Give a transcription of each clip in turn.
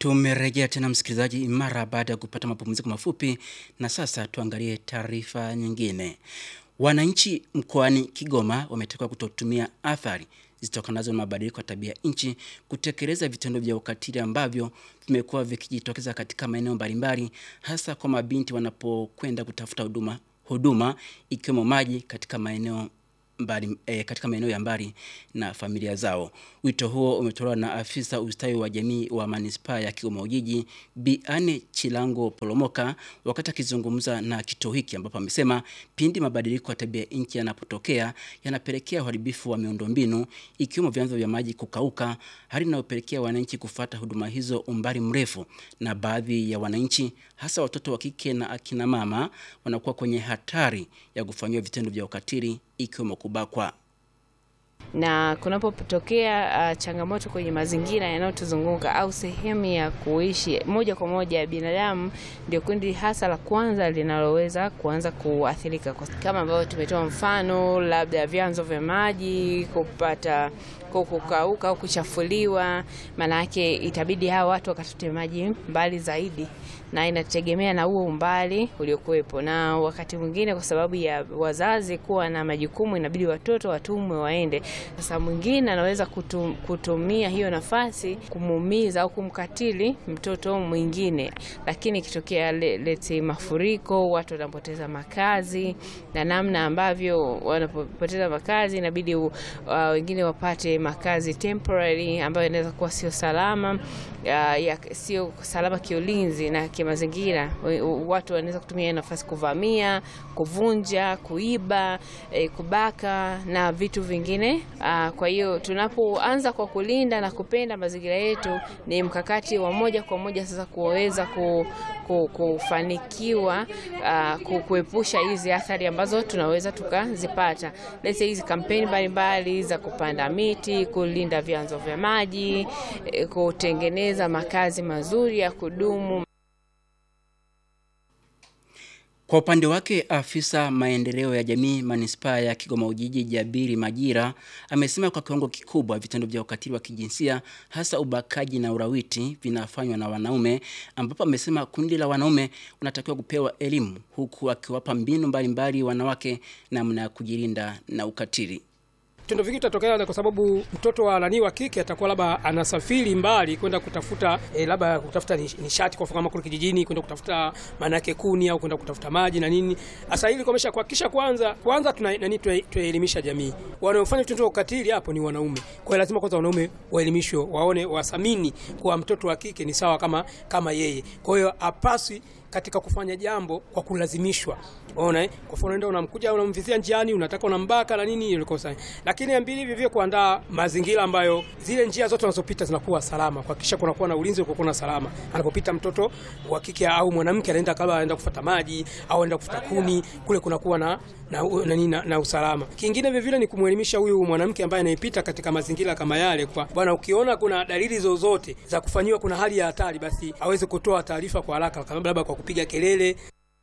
Tumerejea tena msikilizaji, mara baada ya kupata mapumziko mafupi, na sasa tuangalie taarifa nyingine. Wananchi mkoani Kigoma wametakiwa kutotumia athari zitokanazo na mabadiliko ya tabia nchi kutekeleza vitendo vya ukatili ambavyo vimekuwa vikijitokeza katika maeneo mbalimbali, hasa kwa mabinti wanapokwenda kutafuta huduma huduma ikiwemo maji katika maeneo mbali, eh, katika maeneo ya mbali na familia zao. Wito huo umetolewa na afisa ustawi wa jamii wa manispaa ya Kigoma Ujiji Bi Anne Chilango Polomoka wakati akizungumza na kituo hiki, ambapo amesema pindi mabadiliko ya tabia nchi yanapotokea yanapelekea uharibifu wa miundombinu ikiwemo vyanzo vya maji kukauka, hali inayopelekea wananchi kufata huduma hizo umbali mrefu, na baadhi ya wananchi hasa watoto wa kike na akina mama wanakuwa kwenye hatari ya kufanyiwa vitendo vya ukatili ikiwemo kubakwa na kunapotokea uh, changamoto kwenye mazingira yanayotuzunguka au sehemu ya kuishi moja kwa moja ya binadamu, ndio kundi hasa la kwanza linaloweza kuanza kuathirika, kama ambavyo tumetoa mfano, labda vyanzo vya maji kupata kukauka au kuchafuliwa. Maana yake itabidi hawa watu wakatute maji mbali zaidi, na inategemea na huo umbali uliokuwepo, na wakati mwingine kwa sababu ya wazazi kuwa na majukumu, inabidi watoto watumwe waende. Sasa mwingine anaweza kutum, kutumia hiyo nafasi kumuumiza au kumkatili mtoto mwingine, lakini ikitokea leti mafuriko, watu wanapoteza makazi, na namna ambavyo wanapoteza makazi inabidi uh, wengine wapate makazi temporary ambayo inaweza kuwa sio salama uh, ya, sio salama kiulinzi na kimazingira. Watu wanaweza kutumia nafasi kuvamia, kuvunja, kuiba, eh, kubaka na vitu vingine. Uh, kwa hiyo tunapoanza kwa kulinda na kupenda mazingira yetu, ni mkakati wa moja kwa moja sasa kuweza ku, ku, kufanikiwa uh, kuepusha hizi athari ambazo tunaweza tukazipata. Let's say hizi kampeni mbalimbali za kupanda miti, kulinda vyanzo vya maji, eh, kutengeneza makazi mazuri ya kudumu. Kwa upande wake afisa maendeleo ya jamii manispaa ya Kigoma Ujiji Jabiri Majira amesema kwa kiwango kikubwa vitendo vya ukatili wa kijinsia hasa ubakaji na urawiti vinafanywa na wanaume, ambapo amesema kundi la wanaume unatakiwa kupewa elimu, huku akiwapa mbinu mbalimbali wanawake namna ya kujilinda na ukatili. Vitendo vingi vitatokea kwa sababu mtoto wa nani wa kike atakuwa labda anasafiri mbali kwenda kutafuta e, labda kutafuta nishati kwa kama kule kijijini kwenda kutafuta maana yake kuni au kwenda kutafuta maji na nini. Sasa ili komesha kuhakikisha kwanza kwanza tuna nani tuelimisha jamii. Wanaofanya vitendo vya ukatili hapo ni wanaume. Kwa hiyo lazima kwanza wanaume waelimishwe, waone, wasamini kwa mtoto wa kike ni sawa kama kama yeye. Kwa hiyo apasi katika kufanya jambo kwa kulazimishwa. Unaona eh? Kwa mfano ndio unamkuja unamvizia njiani, unataka unambaka na nini ile kosa. Lakini ya mbili vivyo kuandaa mazingira ambayo zile njia zote unazopita zinakuwa salama, kuhakikisha kunakuwa na ulinzi uko na salama. Anapopita mtoto wa kike au mwanamke anaenda kama anaenda kufuata maji au anaenda kufuata kuni, kule kunakuwa na na, na, na, na usalama. Kingine vile vile ni kumwelimisha huyu mwanamke ambaye anayepita katika mazingira kama yale, kwa bwana, ukiona kuna dalili zozote za kufanyiwa kuna hali ya hatari, basi aweze kutoa taarifa kwa haraka, kama labda kwa kupiga kelele.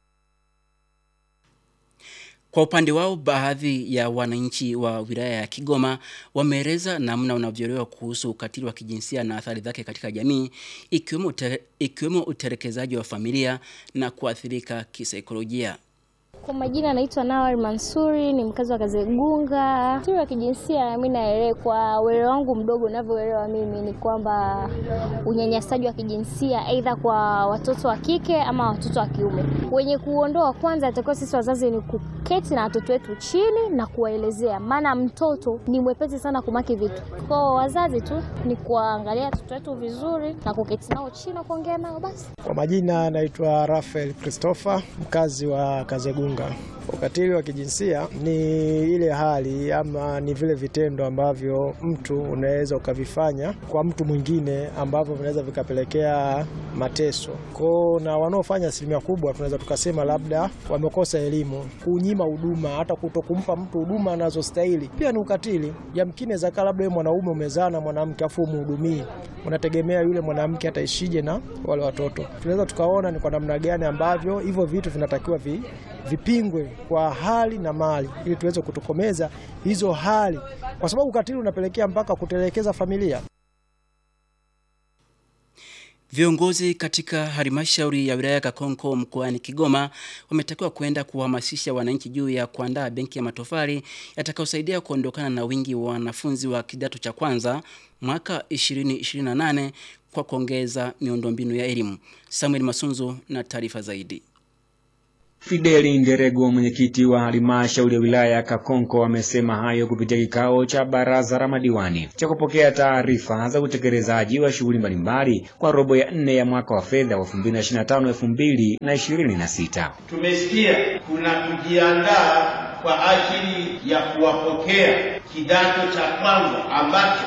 Kwa upande wao, baadhi ya wananchi wa wilaya ya Kigoma wameeleza namna wanavyoelewa kuhusu ukatili wa kijinsia na athari zake katika jamii, ikiwemo utere, ikiwemo utelekezaji wa familia na kuathirika kisaikolojia. Kwa majina anaitwa Nawal Mansuri, ni mkazi wa Kazegunga. Ukatili wa kijinsia mimi naelewa, kwa uelewa wangu mdogo ninavyoelewa mimi ni kwamba unyanyasaji wa kijinsia aidha kwa watoto wa kike ama watoto wa kiume. Wenye kuondoa kwanza, atakiwa sisi wazazi ni kuketi na watoto wetu chini na kuwaelezea, maana mtoto ni mwepesi sana kumaki vitu. Kwa wazazi tu ni kuangalia watoto wetu vizuri na kuketi nao chini na kuongea nao basi. Kwa majina anaitwa Rafael Christopher, mkazi wa Kazegunga. Ukatili wa kijinsia ni ile hali ama ni vile vitendo ambavyo mtu unaweza ukavifanya kwa mtu mwingine ambavyo vinaweza vikapelekea mateso kwao, na wanaofanya asilimia kubwa tunaweza tukasema labda wamekosa elimu, kunyima huduma, hata kuto kumpa mtu huduma anazostahili pia ni ukatili. Yamkini zaka labda wewe mwanaume umezaa na mwanamke afu umhudumii, unategemea yule mwanamke ataishije na wale watoto. Tunaweza tukaona ni kwa namna gani ambavyo hivyo vitu vinatakiwa vi vipingwe kwa hali na mali ili tuweze kutokomeza hizo hali, kwa sababu ukatili unapelekea mpaka kutelekeza familia. Viongozi katika halmashauri ya wilaya ya Kakonko mkoani Kigoma wametakiwa kwenda kuhamasisha wananchi juu ya kuandaa benki ya matofali yatakayosaidia kuondokana na wingi wa wanafunzi wa kidato cha kwanza mwaka 2028 kwa kuongeza miundombinu ya elimu. Samuel Masunzu na taarifa zaidi. Fideli Nderego, mwenyekiti wa halmashauri ya wilaya ya Kakonko, amesema hayo kupitia kikao cha baraza la madiwani cha kupokea taarifa za utekelezaji wa shughuli mbalimbali kwa robo ya nne ya mwaka wa fedha wa 2025 2026. Tumesikia kuna kujiandaa kwa ajili ya kuwapokea kidato cha kwanza ambacho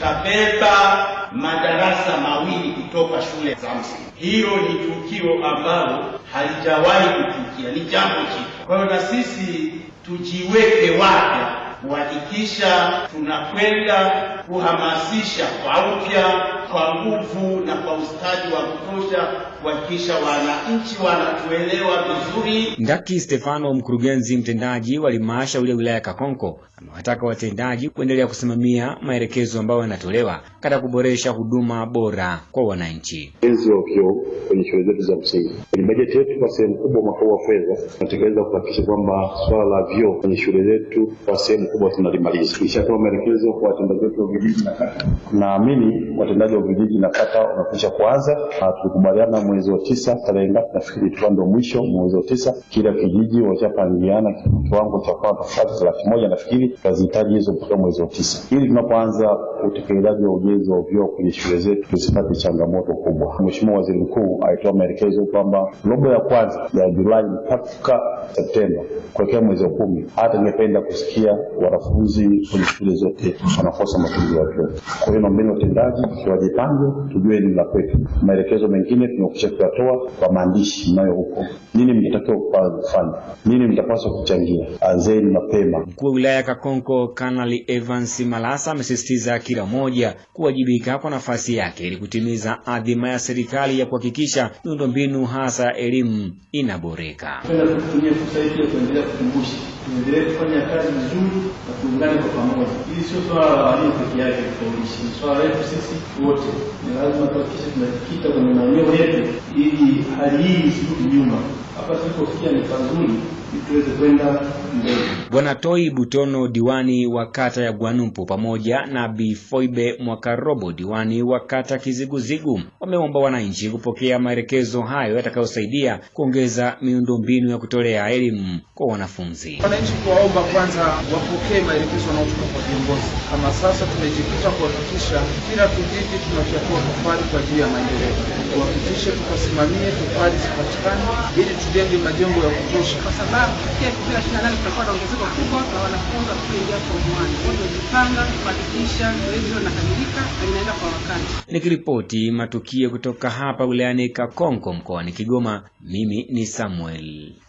kitabeba madarasa mawili kutoka shule za msingi. Hilo ni tukio ambalo halijawahi kutukia, ni jambo jipya. Kwa hiyo na sisi tujiweke wapya kuhakikisha tunakwenda kuhamasisha kwa upya, kwa nguvu na kwa ustadi wa kutosha kuhakikisha wananchi wanatuelewa vizuri. Ndaki Stefano, mkurugenzi mtendaji wa halmashauri ya wilaya ya Kakonko, amewataka watendaji kuendelea kusimamia maelekezo ambayo yanatolewa katika kuboresha huduma bora kwa wananchi. ujenzi wa vyoo kwenye shule zetu za msingi. Kwenye bajeti yetu kwa sehemu kubwa mwaka huu wa fedha tunatekeleza kuhakikisha kwamba swala la vyoo kwenye shule zetu kwa sehemu kubwa tunalimaliza. Tulishatoa maelekezo kwa watendaji wetu wa vijiji na kata. Naamini watendaji wa vijiji na kata wamekwisha kuanza, na tulikubaliana mwezi wa tisa tarehe ngapi, nafikiri ilikuwa ndio mwisho mwezi wa tisa, kila kijiji washapangiana kiwango cha kwa tofauti za laki moja nafikiri tutazihitaji hizo mpaka mwezi wa tisa, ili tunapoanza utekelezaji wa ujenzi wa vyoo kwenye shule zetu tusipate changamoto kubwa. Mheshimiwa Waziri Mkuu alitoa maelekezo kwamba robo ya kwanza ya Julai mpaka Septemba kuelekea mwezi wa kumi, hata ningependa kusikia wanafunzi kwenye shule zote wanakosa matumizi ya vyoo. Kwa hiyo naombeni watendaji wajipange, tujue ni la kwetu. Maelekezo mengine tumekwisha kuyatoa kwa maandishi mnayo huko, nini mnatakiwa kufanya, nini mtapaswa kuchangia. Anzeni mapema. Mkuu wa wilaya ya Kakonko Kanali Evans Malasa amesisitiza kila mmoja kuwajibika kwa nafasi yake ili kutimiza adhima ya serikali ya kuhakikisha miundombinu hasa ya elimu inaboreka. Napenda kutumia fursa hii pia kuendelea kukumbusha tuendelee kufanya kazi vizuri na tuungane kwa pamoja. Hili sio swala la walimu peke yake kufaulisha, ni swala letu sisi wote. Ni lazima tuhakikishe tunajikita kwenye maeneo yetu ili hali hii isirudi nyuma. Hapa tulipofikia ni pazuri ili tuweze kwenda mbele. Bwana Toi Butono, diwani wa kata ya Gwanumpu, pamoja na Bi Foibe Mwakarobo, diwani wa kata Kiziguzigu, wameomba wananchi kupokea maelekezo hayo yatakayosaidia kuongeza miundombinu ya kutolea elimu kwa wanafunzi. Wananchi kuwaomba kwanza wapokee maelekezo yanayotoka kwa viongozi. Kama sasa tumejikita kuhakikisha kila kijiji tunafyatua tofali kwa ajili ya maendeleo, tuhakikishe tukasimamie tofali zipatikane ili tujenge majengo ya kutosha, kwa sababu pia kipindi ishirini na nane tutakuwa na ongezeko kubwa la wanafunzi watakaoingia form one. Kwa hiyo tumejipanga kuhakikisha zoezi hilo linakamilika na linaenda kwa wakati. Nikiripoti matukio kutoka hapa wilayani Kakonko mkoani Kigoma, mimi ni Samuel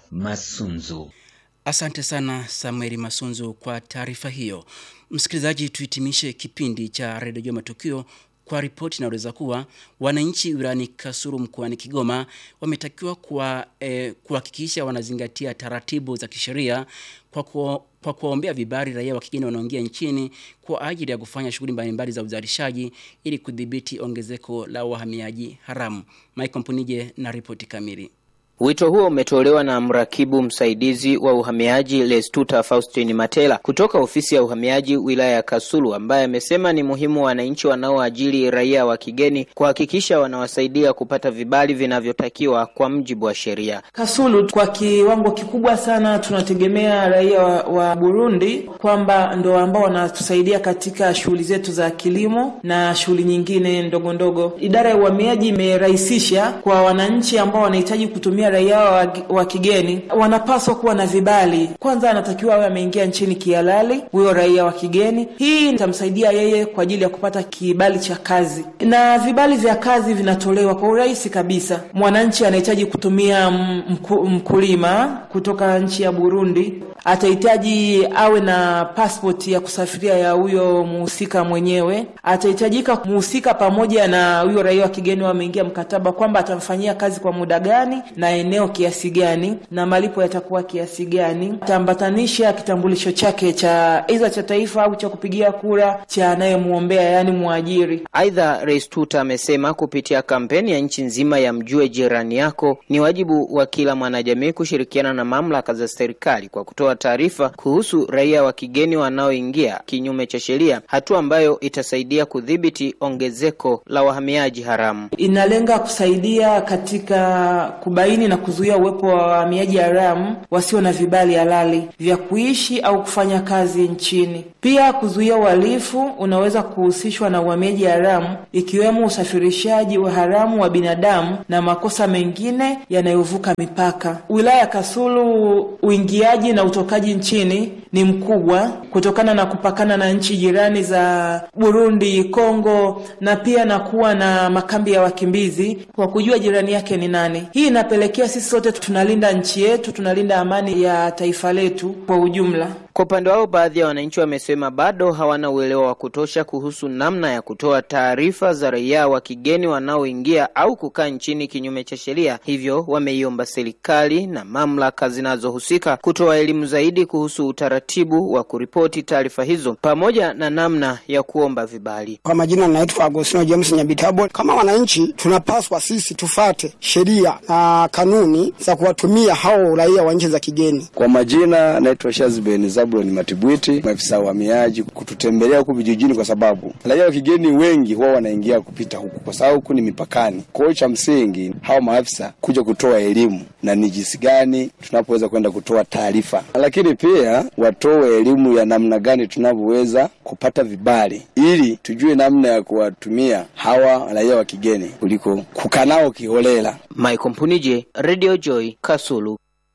Masunzu. Asante sana Samueli Masunzu kwa taarifa hiyo. Msikilizaji, tuhitimishe kipindi cha redio Jua Matukio kwa ripoti inaeleza kuwa wananchi wilayani Kasulu mkoani Kigoma wametakiwa kuwa, eh, kuhakikisha wanazingatia taratibu za kisheria kwa kuo, kwa kuwaombea vibali raia wa kigeni wanaoingia nchini kwa ajili ya kufanya shughuli mbalimbali za uzalishaji ili kudhibiti ongezeko la wahamiaji haramu. Michael Mpunije na ripoti kamili. Wito huo umetolewa na mrakibu msaidizi wa uhamiaji Lestuta Faustin Matela kutoka ofisi ya uhamiaji wilaya ya Kasulu, ambaye amesema ni muhimu wananchi wanaoajiri raia wa kigeni kuhakikisha wanawasaidia kupata vibali vinavyotakiwa kwa mujibu wa sheria. Kasulu kwa kiwango kikubwa sana tunategemea raia wa, wa Burundi kwamba ndo ambao wanatusaidia katika shughuli zetu za kilimo na shughuli nyingine ndogo ndogo. Idara ya uhamiaji imerahisisha kwa wananchi ambao wanahitaji kutumia raia wa, wa kigeni wanapaswa kuwa na vibali. Kwanza anatakiwa awe ameingia nchini kihalali, huyo raia wa kigeni. Hii itamsaidia yeye kwa ajili ya kupata kibali cha kazi, na vibali vya kazi vinatolewa kwa urahisi kabisa. Mwananchi anahitaji kutumia mku, mkulima kutoka nchi ya Burundi atahitaji awe na passport ya kusafiria ya huyo muhusika mwenyewe. Atahitajika muhusika pamoja na huyo raia wa kigeni wameingia mkataba kwamba atamfanyia kazi kwa muda gani na na eneo kiasi gani na malipo yatakuwa kiasi gani. Ataambatanisha kitambulisho chake cha aidha cha taifa au cha kupigia kura cha anayemwombea, yaani mwajiri. Aidha, Rais Tuta amesema kupitia kampeni ya nchi nzima ya mjue jirani yako, ni wajibu wa kila mwanajamii kushirikiana na mamlaka za serikali kwa kutoa taarifa kuhusu raia wa kigeni wanaoingia kinyume cha sheria, hatua ambayo itasaidia kudhibiti ongezeko la wahamiaji haramu. Inalenga kusaidia katika kubaini na kuzuia uwepo wa wahamiaji haramu wasio na vibali halali vya kuishi au kufanya kazi nchini. Pia kuzuia uhalifu unaweza kuhusishwa na uhamiaji haramu, ikiwemo usafirishaji wa haramu wa binadamu na makosa mengine yanayovuka mipaka. Wilaya ya Kasulu, uingiaji na utokaji nchini ni mkubwa kutokana na kupakana na nchi jirani za Burundi, Kongo na pia na kuwa na makambi ya wakimbizi kwa kujua jirani yake ni nani. Hii inapelekea sisi sote tunalinda nchi yetu, tunalinda amani ya taifa letu kwa ujumla. Kwa upande wao, baadhi ya wananchi wamesema bado hawana uelewa wa kutosha kuhusu namna ya kutoa taarifa za raia wa kigeni wanaoingia au kukaa nchini kinyume cha sheria, hivyo wameiomba serikali na mamlaka zinazohusika kutoa elimu zaidi kuhusu utaratibu wa kuripoti taarifa hizo pamoja na namna ya kuomba vibali. Kwa majina naitwa Agostino James Nyabitabo. Kama wananchi, tunapaswa sisi tufate sheria na kanuni za kuwatumia hao raia wa nchi za kigeni. Kwa majina naitwa Shazben Zabulon Matibwiti, maafisa wa uhamiaji, kututembelea huku vijijini, kwa sababu raia wa kigeni wengi huwa wanaingia kupita huku, kwa sababu huku ni mipakani. Kwa hiyo cha msingi hao maafisa kuja kutoa elimu na ni jinsi gani tunapoweza kwenda kutoa taarifa, lakini pia watoe elimu ya namna gani tunavyoweza kupata vibali, ili tujue namna ya kuwatumia hawa raia wa kigeni kuliko kukaa nao kiholela. Michael Mpunije, Radio Joy, Kasulu.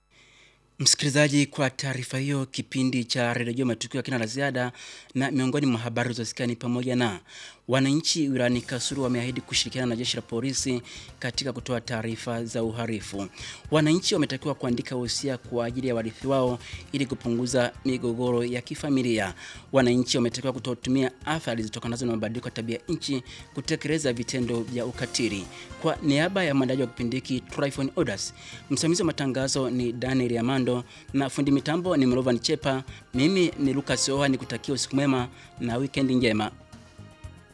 Msikilizaji, kwa taarifa hiyo, kipindi cha redio matukio kina la ziada, na miongoni mwa habari zilizosikia ni pamoja na wananchi wilayani Kasulu wameahidi kushirikiana na jeshi la polisi katika kutoa taarifa za uhalifu. Wananchi wametakiwa kuandika wosia kwa ajili ya warithi wao ili kupunguza migogoro ya kifamilia. Wananchi wametakiwa kutotumia athari zitokanazo na mabadiliko ya tabia nchi kutekeleza vitendo vya ukatili. Kwa niaba ya mwandaji wa kipindi hiki Tryphon Odas, msimamizi wa matangazo ni Daniel Amando na fundi mitambo ni Mrovan Chepa. Mimi ni Lucas Oha, nikutakia usiku mwema na wikendi njema.